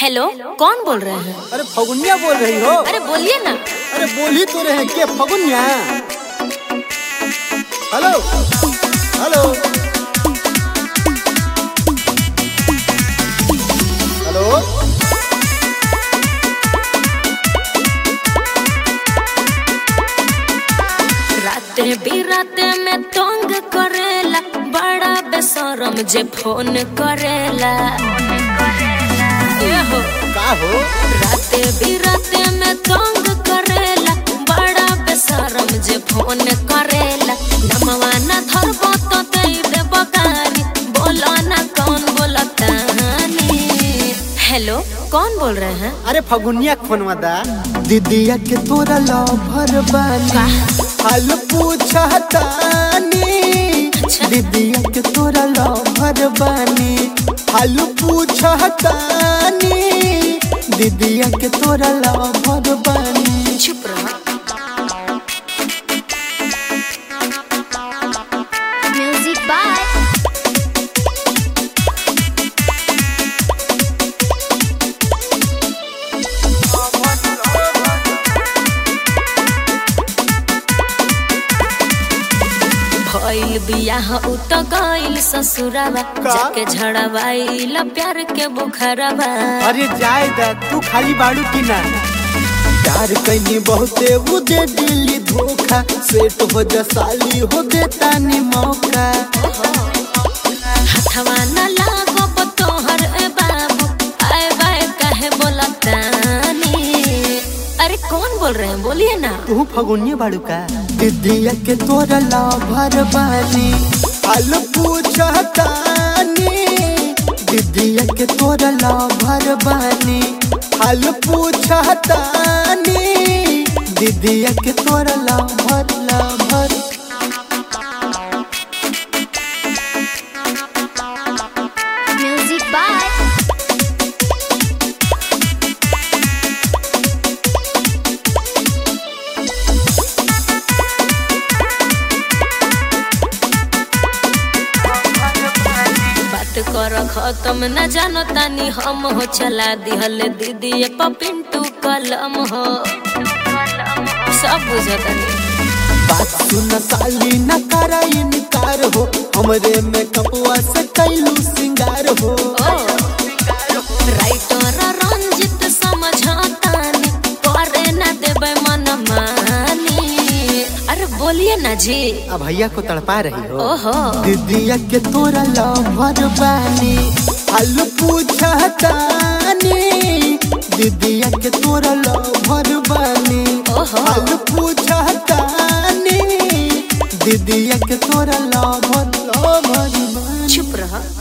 Hello कौन बोल रहे हैं अरे फगुनिया बोल रही हो अरे बोलिए ना अरे बोल ही तो रहे के फगुनिया हेलो हेलो हेलो राते बिराते में तंग करेला बड़ा बेशरम जे फोन करेला ये हो का हो राते बिराते में तंग करेला बड़ा बेशरम जे फोन करेला नमवा ना धरबो तो दे देबो गारी बोलो ना कौन बोलतानी हेलो कौन बोल रहे हैं अरे फगुनिया फोनवा दा दीदिया के तोरा लवर बानी हाल पूछतानी अच्छा। दीदिया के तोरा लवर बानी हाल पूछतानी दीदिया के तोरा लवर बानी चुप रहो Music by भइल बियाह उ त गइल ससुरावा का? जाके झड़वाइल प्यार के बुखरवा अरे जाए दा तू खाली बाड़ू की ना प्यार कैनी बहुते वो दे दिली धोखा सेट हो जा साली हो देता नी मौका हथवा न लागो तोहर ए बाबू आए बाए कहे बोलतानी अरे कौन बोल रहे हैं बोलिए ना तू फगुनिया बाड़ू का दीदिया के तोरा लाभर बानी हाल पूछतानी दीदिया के तोरा लाभर बानी हाल पूछतानी दीदिया के तोरा लाभर लाभर Music by बात कर खत्म न जानो तानी हम हो चला दिहल दीदी पिंटू कलम हो सब बुझतानी बात सुन साली न करा इनकार हो हमरे में कपवा से कैलू सिंगार हो राइटर रंजित समझतानी करे न देबै मन मानी अरे बोलिए ना जी अब भैया को तड़पा रही हो ओहो दीदिया के तोरा लवर बानी हाल पूछतानी दीदिया के तोरा लवर बानी ओहो हाल पूछतानी दीदिया के तोरा लवर लवर बानी चुप रह